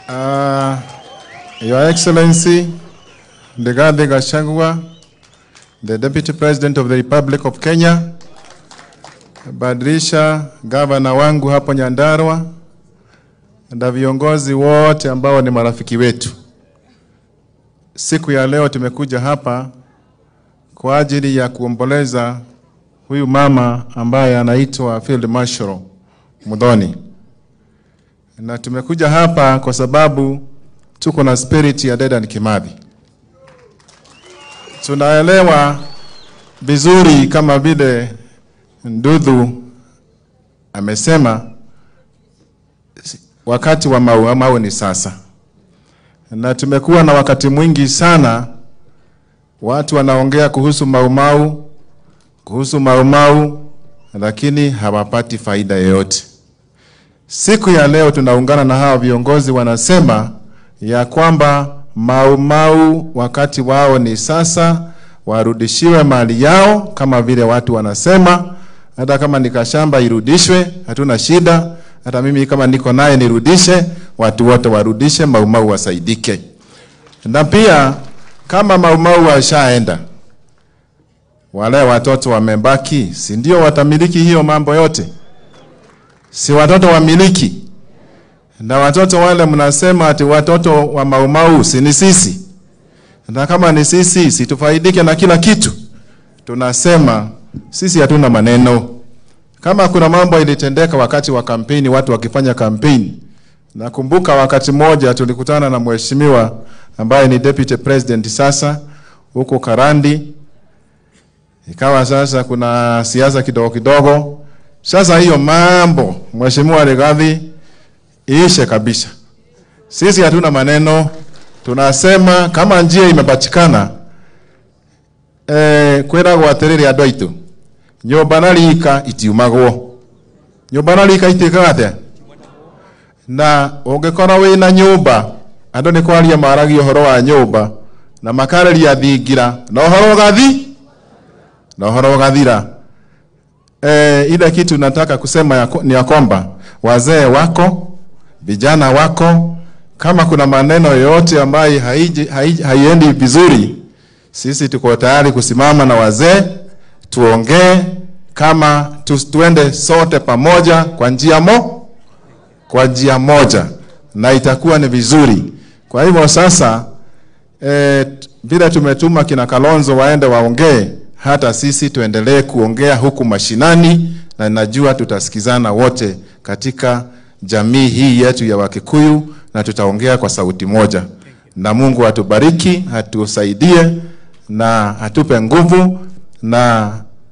Uh, Your Excellency, Rigathi Gachagua, the Deputy President of the Republic of Kenya, Badilisha gavana wangu hapo Nyandarua na viongozi wote ambao ni marafiki wetu. Siku ya leo tumekuja hapa kwa ajili ya kuomboleza huyu mama ambaye anaitwa Field Marshal Muthoni, na tumekuja hapa kwa sababu tuko na spirit ya Dedan Kimathi. Tunaelewa vizuri kama vile Ndudhu amesema wakati wa mau mau ni sasa, na tumekuwa na wakati mwingi sana watu wanaongea kuhusu maumau kuhusu maumau, lakini hawapati faida yoyote. Siku ya leo tunaungana na hawa viongozi wanasema ya kwamba maumau wakati wao ni sasa, warudishiwe mali yao kama vile watu wanasema. Hata kama ni kashamba irudishwe, hatuna shida. Hata mimi kama niko naye nirudishe, watu wote warudishe, maumau wasaidike. Na pia kama maumau washaenda, wale watoto wamebaki, si ndio watamiliki hiyo mambo yote? Si watoto wamiliki? Na watoto wale mnasema ati watoto wa maumau, si ni sisi? Na kama ni sisi, si tufaidike na kila kitu? Tunasema sisi hatuna maneno. Kama kuna mambo ilitendeka wakati wa kampeni, watu wakifanya kampeni. Nakumbuka wakati mmoja tulikutana na mheshimiwa ambaye ni deputy president sasa huko Karandi, ikawa sasa kuna siasa kidogo kidogo. Sasa hiyo mambo mheshimiwa Rigathi iishe kabisa. Sisi hatuna maneno, tunasema kama njia imepatikana eh, kwiragwo atiriri andu aitu nyumba na rika itiumagwo nyumba na rika itikaga atia na ungikorwo wina nyumba andu ni kwaria maragia uhoro wa nyumba na makareria thingira na uhoro ugathi na uhoro ugathira eh, ile kitu nataka kusema ya, ni ya kwamba wazee wako vijana wako kama kuna maneno yoyote ambayo haiji, haiji, haiendi vizuri sisi tuko tayari kusimama na wazee tuongee kama tu, tuende sote pamoja kwa njia mo kwa njia moja na itakuwa ni vizuri. Kwa hivyo sasa eh, vile tumetuma kina Kalonzo waende waongee, hata sisi tuendelee kuongea huku mashinani, na najua tutasikizana wote katika jamii hii yetu ya Wakikuyu na tutaongea kwa sauti moja, na Mungu atubariki, atusaidie na atupe nguvu na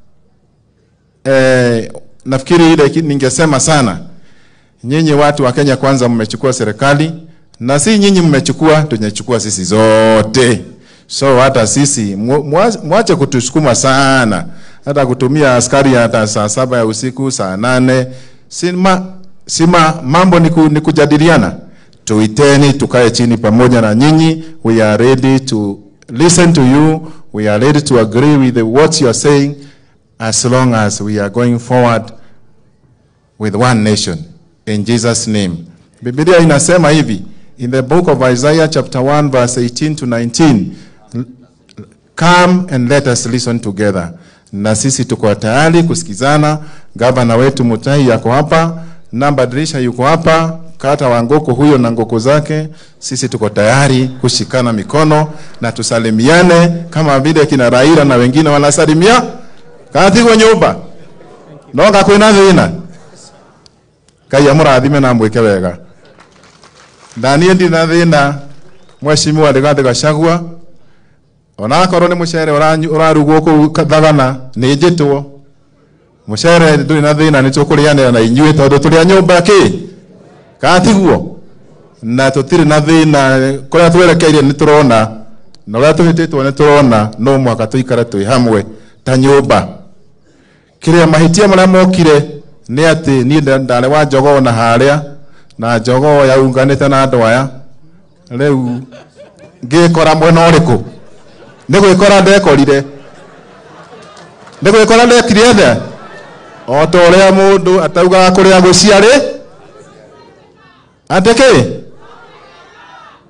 eh, nafikiri ile ningesema sana, nyinyi watu wa Kenya kwanza mmechukua serikali na si nyinyi mmechukua, tumechukua sisi zote. So hata sisi mwache kutusukuma sana, hata kutumia askari hata saa saba ya usiku, saa nane sima, sima mambo ni, ku, ni kujadiliana. Tuiteni tukae chini pamoja na nyinyi. We are ready to listen to you. We are ready to agree with the, what you are saying as long as we are going forward with one nation in Jesus name. Biblia inasema hivi in the book of Isaiah chapter 1 verse 18 to 19, come and let us listen together. Na sisi tuko tayari kusikizana. Gavana wetu Mutai yako hapa, namba dirisha yuko hapa, kata wa Ngoko huyo na Ngoko zake. Sisi tuko tayari kushikana mikono na tusalimiane kama vile kina Raila na wengine wanasalimia katigwo nyumba no gakwina thina ngai amurathime na mwike wega ndanie ndi na thina mheshimiwa Rigathi Gachagua onakorwo ni mucere urarugwo kuu thagana ni njitwo mucere nduri na thina ni tukurianira na inyuĩ tondu turi a nyumba ki gatigwo na tutiri na thina kuria twerekeire ni turona na uria tuhititwo ni turona no mwaka tuikare twi hamwe ta nyumba kiria mahitia maria mokire ni ati ni ndare wa njogoo na haria na njogoo yaunganite na andu aya riu ngikora mwena uriku ni gwikora ndekorire ni gwikora ndekire athe o ta uria mundu ataugaga kuria guciari atiki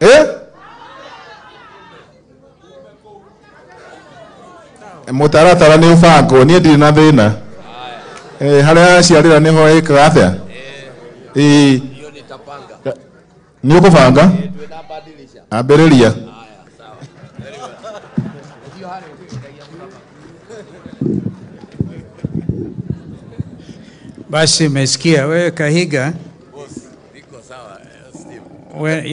eh? mũtaratara nĩ ũbangwo niĩ ndirĩ na thĩna Eh, harĩa aciarĩra nĩho ĩkaga atĩa ĩĩ hiyo nitapanga nĩ ũkũbanga tunabadilisha ambĩrĩria haya sawa Very well. hiyo hali ukitagia mlapa Basi umesikia wewe Kahiga, boss iko sawa eh, Steve we,